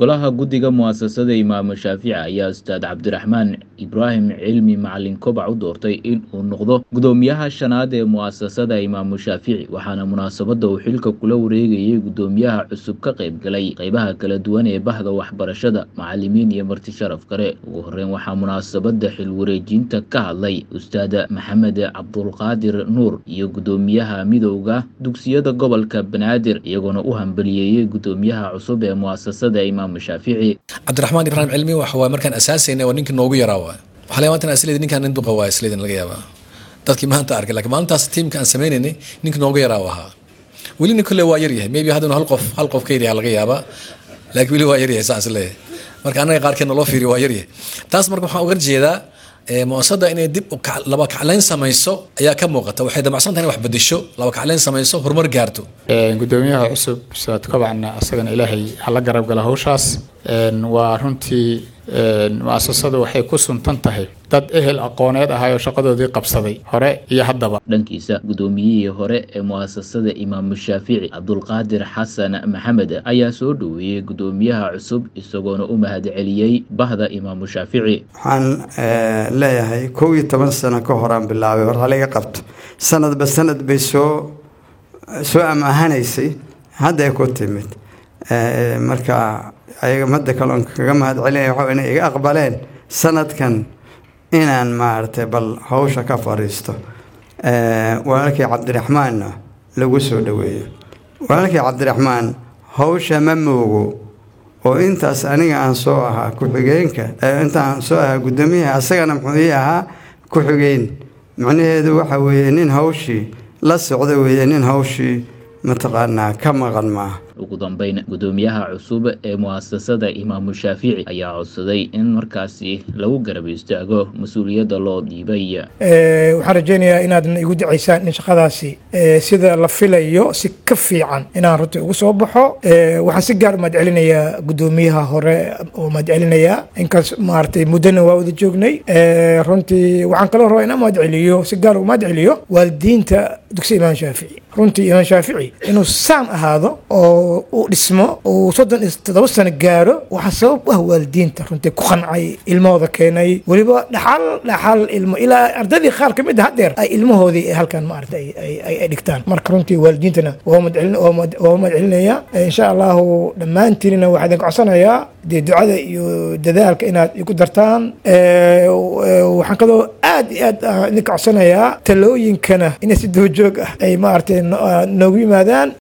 golaha guddiga mu'asasada imaamu shaafici ayaa ustaad cabdiraxmaan ibraahim cilmi macalin kobac u doortay in uu noqdo gudoomiyaha shanaad ee mu'asasada imaamu shaafici waxaana munaasabadda uu xilka kula wareegayay gudoomiyaha cusub ka qayb galay qaybaha kala duwan ee bahda waxbarashada macalimiin iyo marti sharaf kale ugu horeyn waxaa munaasabadda xil wareejinta ka hadlay ustaad maxamed cabdulqaadir nuur iyo gudoomiyaha midowda dugsiyada gobolka banaadir iyagoona u hambaliyeeyey gudoomiyaha cusub ee mu'asasada imaamu shaafici cabdiraxmaan ibraahim cilmi waxa waay markaan asaasayna waa ninkii noogu yaraa waay waxaa laga maanta isleedi ninkaan nin duqa waa isleedin laga yaabaa dadkii maanta arkay lakiin maalintaas tiimka aan sameynaynay ninkii noogu yaraa u ahaa welina kolle waa yaryahay maybe haddana hal qof hal qof ka yaryaha laga yaabaa laakiin weli waa yaryahay saan isleeyahay marka annaga qaarkeedna loo fiiriyo waa yaryahay taas marka waxaan uga jeedaa muasada inay dib laba kacleyn samayso ayaa ka muuqata waxay damacsan tahay in wax bedesho laba kacleyn samayso horumar gaarto gudoomiyaha cusub saad kobacna asagana ilaahay hala garab gala hawshaas waa runtii muasasadu waxay ku suntan tahay dad ehel aqooneed ahaayoo shaqadoodii qabsaday hore iyo haddaba dhankiisa gudoomiyihii hore ee mu'asasada imaamu shaafici cabdulqaadir xasan maxamed ayaa soo dhoweeyey gudoomiyaha cusub isagoona u mahadceliyey bahda imaamu shaafici waxaan leeyahay kow iyo toban sano ka horaan bilaabay hor haliga qabto sanadba sanad bay soo soo amaahanaysay hadday ku timid marka ayaga madda kale on kaga mahad celinaya waxa inay iga aqbaleen sanadkan inaan maaragtay bal hawsha ka fadhiisto walaalkii cabdiraxmaanna lagu soo dhoweeyo walaalkii cabdiraxmaan hawsha ma moogo oo intaas aniga aan soo ahaa ku-xigeenka intaan soo ahaa guddoomiyaha asagana muxuu ii ahaa ku-xigeen macnaheedu waxa weeye nin hawshii la socda weeye nin hawshii mataqaanaa ka maqan maaha ugu dambeyn gudoomiyaha cusub ee mu'asasada imaamu shaafici ayaa codsaday in markaasi lagu garab istaago mas-uuliyadda loo dhiibay waxaan rajeynayaa inaadna igu dacaysaan in shaqadaasi sida la filayo si ka fiican inaan runtii ugu soo baxo waxaan si gaar umahad celinayaa gudoomiyaha hore oo mahad celinayaa inkaas maaragtay muddana waa wada joognay runtii waxaan kaloo rabaa inaan mahad celiyo si gaar ugu mahad celiyo waalidiinta dugsiga imaam shaafici runtii imaam shaafici inuu saan ahaado oo uu dhismo uu soddon iyo toddoba sano gaaro waxaa sabab u ah waalidiinta runtii ku qancay ilmahooda keenay weliba dhaxal dhaxal ilmo ilaa ardadii qaar ka mid a haddeer ay ilmahoodii halkan maarata ay dhigtaan marka runtii waalidiintana waa mahad celinaya insha allahu dhammaantiinna waxaa idin codsanayaa dee ducada iyo dadaalka inaad igu dartaan waxaan kaloo aad iyo aad idinka codsanayaa talooyinkana inay si doojoog ah ay maaragtay noogu yimaadaan